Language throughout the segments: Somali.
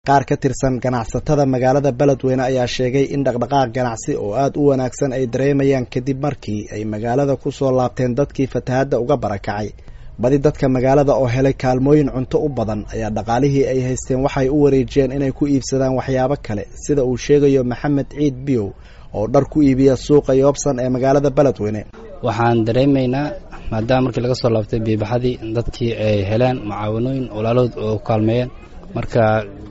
qaar ka tirsan ganacsatada magaalada beledweyne ayaa sheegay in dhaqdhaqaaq ganacsi oo aada u wanaagsan ay dareemayaan kadib markii ay magaalada ku soo laabteen dadkii fatahadda uga barakacay badi dadka magaalada oo helay kaalmooyin cunto u badan ayaa dhaqaalihii ay haysteen waxay u wareejiyeen inay ku iibsadaan waxyaabo kale sida uu sheegayo maxamed ciid biyow oo dhar ku iibiya suuqa yoobsan ee magaalada beledweyne waxaan dareemaynaa maadaama markii laga soo laabtay biibaxadii dadkii ay heleen mucaawanooyin walaalahood oo ku kaalmeeyeen marka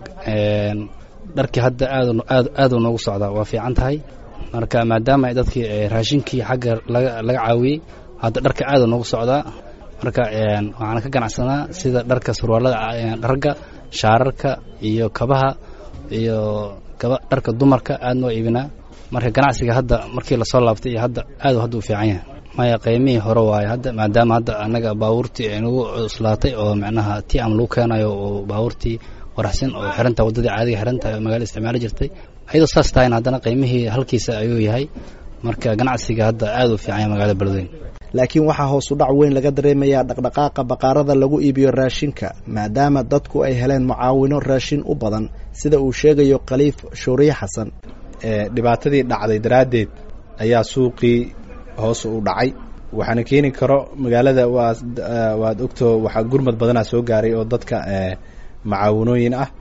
dharkii hadda aad uu noogu socdaa waa fiican tahay marka maadaama dadkii raashinkii xagga laga caawiyey hadda dharka aad uu noogu socdaa marka waxaan ka ganacsanaa sida dharka surwaalada dharga shaararka iyo kabaha iyo dharka dumarka aad noo iibinaa marka ganacsiga hadda markii lasoo laabtay iyo hadda aad hadda u fiican yahay maya qiimihii hore waaye hadda maadaama hadda annaga baabuurtii ay nagu cuslaatay oo micnaha ti am lagu keenayo oo baabuurtii waraxsan oo xirantaha waddadii caadiga xirantahay oo magaalada isticmaali jirtay ayadoo saas tahayna haddana qiimihii halkiisa ayuu yahay marka ganacsiga hadda aad u fiican yahay magaalada beledweyne laakiin waxaa hoos u dhac weyn laga dareemayaa dhaqdhaqaaqa baqaarada lagu iibiyo raashinka maadaama dadku ay heleen mucaawino raashin u badan sida uu sheegayo khaliif shuuriye xasan dhibaatadii dhacday daraaddeed ayaa suuqii hoos u dhacay waxaana keeni karo magaalada waad ogto waxaa gurmad badanaa soo gaaray oo dadka macaawinooyin ah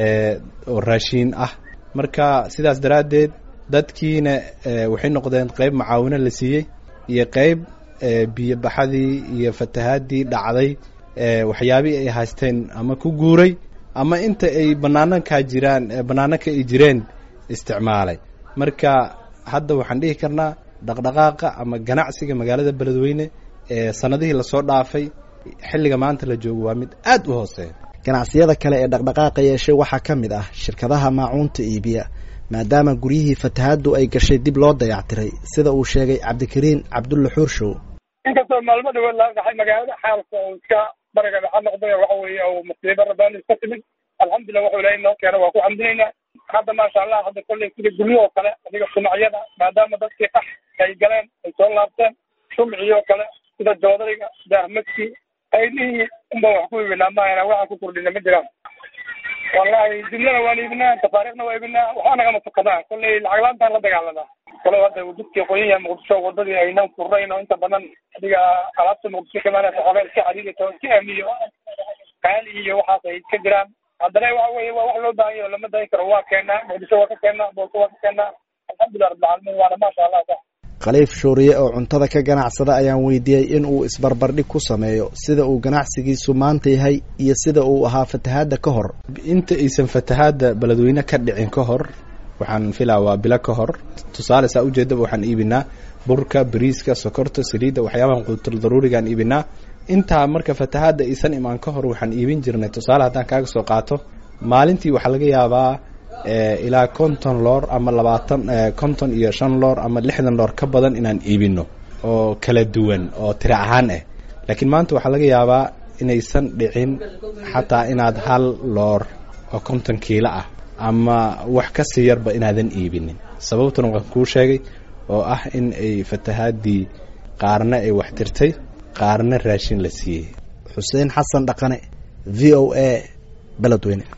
oo raashiin ah marka sidaas daraaddeed dadkiina waxay noqdeen qeyb macaawino la siiyey iyo qeyb biyobaxadii iyo fatahaadii dhacday waxyaabihii ay haysteen ama ku guuray ama inta ay banaanankaa jiraan banaananka ay jireen isticmaalay marka hadda waxaan dhihi karnaa dhaqdhaqaaqa ama ganacsiga magaalada beledweyne ee sanadihii lasoo dhaafay xilliga maanta la joogo waa mid aad u hooseeya ganacsiyada kale ee dhaqdhaqaaqa yeeshay waxaa ka mid ah shirkadaha maacuunta iibiya maadaama guryihii fatahaddu ay gashay dib loo dayactiray sida uu sheegay cabdikariin cabdulla xuurshow inkastoo maalmo dhawood laga dhaxay magaalada xaalka oo iska bariga dhaxa noqday waxa weeye oo musiibo rabbaani iska timid alxamdulillah wuxuu ilahay noo keena waa ku xamdinaynaa hadda maasha allah hadda kolley sida guryo oo kale adiga shumacyada maadaama dadkii qax ay galeen ay soo laabteen shumciyoo kale sida joodariga daahmadkii aydihii unba wax ku iibinaa maahana waxaan ku kordhina ma jiraan wallahi jumlada waan iibinaa tafaariikhna waa iibinaa waxaa nagama tukadaa kolley lacag la-aantaan la dagaalanaa kalo hadda dadkii qoyan yahay muqdisho wadadii aynan furnayn oo inta badan adiga alaabta muqdisho kamaanasa xoogaa iska xadiidata oo iska amiyo qaali iyo waxaas ay iska jiraan haddana waxa weye waa wax loo baahan yaho lama dayin karo waa keenaa muqdisho waa ka keenaa booso waa ka keenaa alxamdulillah rabbilcaalamiin waana maasha allah sa khaliif shuuriye oo cuntada ka ganacsada ayaan weydiiyey in uu isbarbardhig ku sameeyo sida uu ganacsigiisu maanta yahay iyo sida uu ahaa fatahaadda ka hor inta aysan fatahaadda beledweyne ka dhicin ka hor waxaan filaa waa bilo ka hor tusaale saa ujeedaba waxaan iibinaa burka bariiska sokorta saliidda waxyaabahan quutul daruurigaan iibinaa intaa marka fatahaadda aysan imaan ka hor waxaan iibin jirnay tusaale haddaan kaaga soo qaato maalintii waxaa laga yaabaa ilaa konton loor ama labaatan konton iyo shan loor ama lixdan loor ka badan inaan iibino oo kala duwan oo tiri ahaan ah laakiin maanta waxaa laga yaabaa inaysan dhicin xataa inaad hal loor oo konton kiilo ah ama wax ka sii yarba inaadan iibinin sababtuna waan kuu sheegay oo ah in ay fatahaadii qaarna ay wax tirtay qaarna raashin la siiyey xuseen xasan dhaqane v o a beledweyne